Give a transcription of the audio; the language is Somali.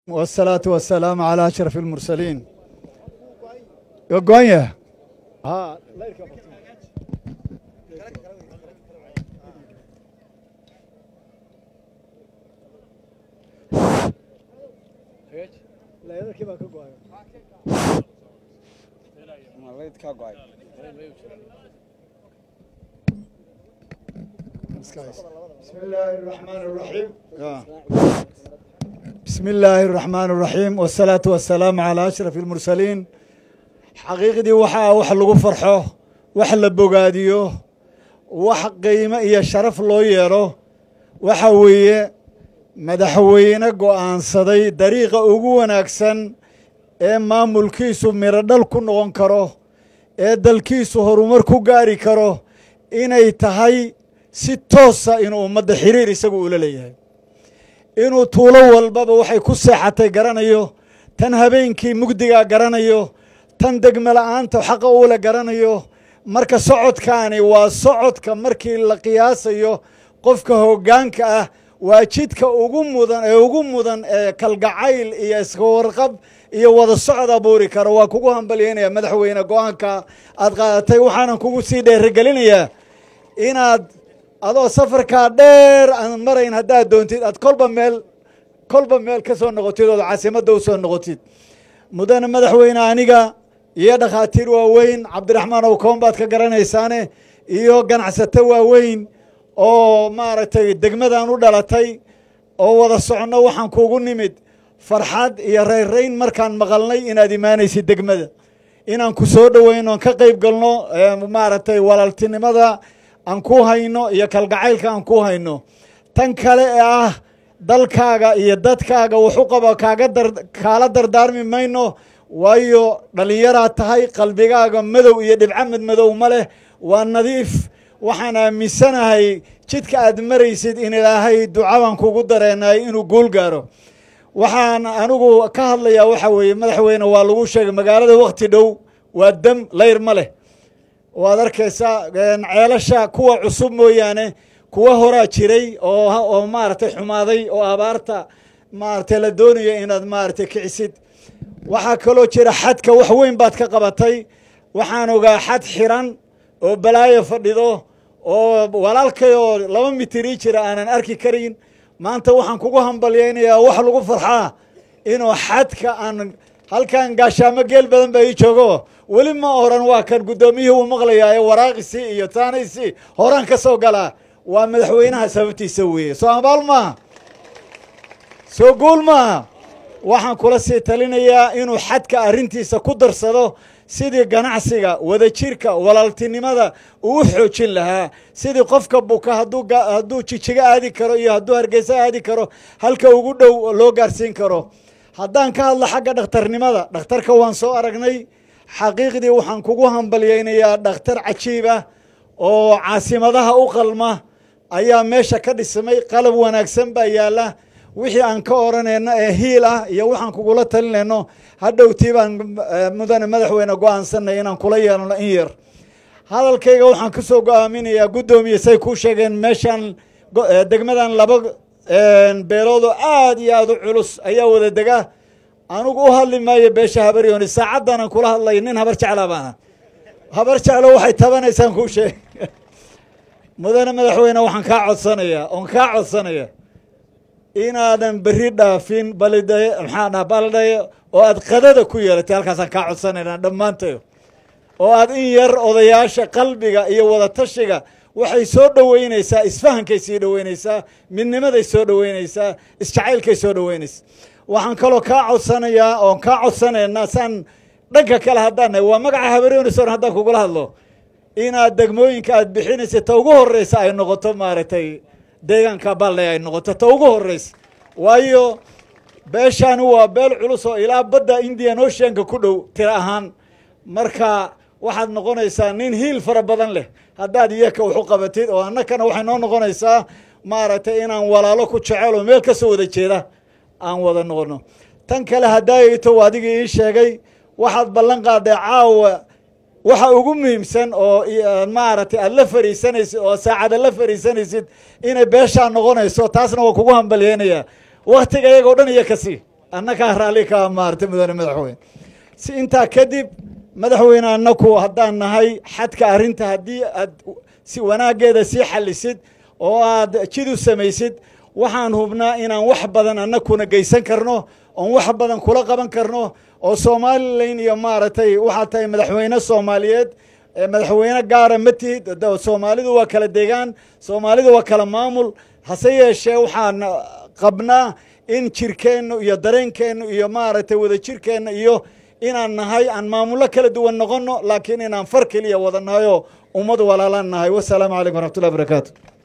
والصلاة والسلام على أشرف المرسلين يقوية ها بسم الله الرحمن الرحيم بسم الله الرحمن الرحيم والصلاة والسلام على أشرف المرسلين xaqiiqdii waxaa wax lagu farxo wax la bogaadiyo wax qiimo iyo sharaf loo yeelo waxa weeye madaxweyne go'aansaday dariiqa ugu wanaagsan ee maamulkiisu mirodhal ku noqon karo ee dalkiisu horumar ku gaari karo inay tahay si toosa inuu ummadda xiriir isagu ula leeyahay inuu tuulo walbaba waxay ku seexatay garanayo tan habeenkii mugdigaa garanayo tan degme la'aanta xaqa uula garanayo marka socodkaani waa socodka markii la qiyaasayo qofka hoggaanka ah waa jidka ugu mudan ee ugu mudan ee kalgacayl iyo iska warqab iyo wada socod abuuri karo waa kugu hambalyaynaya madaxweyne go-aanka aad qaadatay waxaanan kugu sii dheerigelinayaa inaad adoo safarkaa dheer aan marayn haddaad doontid aad kolba meel kolba meel ka soo noqotid ood caasimadda u soo noqotid mudane madaxweyne aniga iyo dhakhaatiir waaweyn cabdiraxmaan owkoon baad ka garanaysaane iyo ganacsato waaweyn oo maaragtay degmadan u dhalatay oo wada soconno waxaan kuugu nimid farxad iyo rayrayn markaan maqalnay inaad imaanaysid degmada inaan ku soo dhoweyno aan ka qayb galno maaragtay walaaltinimada aan ku hayno iyo kalgacaylka aan ku hayno tan kale ee ah dalkaaga iyo dadkaaga wuxu qaba kaaga dar kaala dardaarmi mayno waayo dhallinyaraad tahay qalbigaaga madow iyo dhibcamad madow ma leh waa nadiif waxaan aaminsanahay jidka aad maraysid in ilaahay ducabaan kugu dareenay inuu guul gaaro waxaan anigu ka hadlayaa waxa weeye madaxweyne waa lagu sheegay magaalada wakhti dhow waa dam layr ma leh waad arkaysaa ceelasha kuwa cusub mooyaane kuwa horaa jiray oo oo maaragtay xumaaday oo abaarta maaragtay la doonayo inaad maaragtay kicisid waxaa kaloo jira xadka wax weyn baad ka qabatay waxaan ogaa xad xiran oo balaayo fadhido oo walaalkay oo laba mitirii jira aanan arki karin maanta waxaan kugu hambalyaynayaa wax lagu farxaa inuu xadka aan halkan gaashaamo geel badan baa ii joogo weli ma oran waa kan guddoomiyihii uu maqlayaa ee waraaqisi iyo taanaysi horaan ka soo galaa waa madaxweynaha sababtiisa weeye soo abaal maaha soo guul maaha waxaan kula sii talinayaa inuu xadka arrintiisa ku darsado sidii ganacsiga wadajirka walaaltinimada uu u xoojin lahaa sidii qofka buka hadduu jijigo aadi karo iyo hadduu hargeysa aadi karo halka ugu dhow loo gaarsiin karo haddaan ka hadlo xagga dhakhtarnimada dhakhtarka waan soo aragnay xaqiiqdii waxaan kugu hambalyaynayaa dhakhtar cajiib ah oo caasimadaha u qalma ayaa meesha ka dhismay qalab wanaagsan baa yaalla wixii aan ka odhanayno ee hiil ah iyo waxaan kugula talinayno hadhowtii baan mudane madaxweyne go-aansanay inaan kula yeelano in yar hadalkayga waxaan ka soo go-aaminayaa guddoomiye say kuu sheegeen meeshaan degmadan laba beeloodoo aad iyo aad u culus ayaa wada dega anugu u hadli maayo beesha habaryooni saacaddanan kula hadlay nin habar jeclaa baana habar jeclo waxay tabanaysaan kuu sheeg mudane madaxweyne waxaan kaa codsanayaa oon kaa codsanaya inaadan berri dhaafin balidhaye maxaa dhaha baldhaye oo aad qadada ku yeelatay halkaasaan kaa codsanaynaa dhammaantayo oo aad in yar odayaasha qalbiga iyo wadatashiga waxay soo dhoweynaysaa isfahankay sii dhoweynaysaa midnimaday soo dhoweynaysaa isjacaylkay soo dhoweynaysaa waxaan kaloo kaa codsanayaa oon kaa codsanaynaa saan dhanka kale haddaan nahay waa magaca habaryoonisoon haddaan kugula hadlo inaad degmooyinka aad bixinaysa ta ugu horreysa ay noqoto maaragtay deegaanka baldhay ay noqoto ta ugu horreysa waayo beeshaani waa beel culus oo ilaa badda indian oceanka ku dhow tiro ahaan marka waxaad noqonaysaa nin hiil fara badan leh haddaad iyaka waxu qabatid oo annakana waxay noo noqonaysaa maaragtay inaan walaalo ku jecelo meel ka soo wada jeeda aan wada noqono tan kale haddaayto adigii ii sheegay waxaad ballan qaaday caawa waxa ugu muhiimsan oo maaragtay aad la fariisanaysid oo saacada la fariisanaysid inay beeshaa noqonayso taasna waa kugu hambalyeynayaa waktiga iyagoo dhan iyo kasi annagaa raalli kaa maartay mudane madaxweyne si intaa kadib madaxweyne annaku haddaan nahay xadka arrinta haddii aad si wanaaggeeda sii xallisid oo aad jid u samaysid waxaan hubnaa inaan wax badan annakuna geysan karno oon wax badan kula qaban karno oo somalilan iyo maaragtay waxaad tahay madaxweyne soomaaliyeed madaxweyne gaara ma tihid soomaalidu waa kala degaan soomaalidu waa kala maamul hase yeeshee waxaan qabnaa in jirkeennu iyo dareenkeennu iyo maaragtay wadajirkeenna iyo inaan nahay aan maamullo kala duwan noqonno laakiin inaan far keliya wada nahay oo ummad walaalaan nahay wasalaamu calaykum waraxmatullahi barakaatu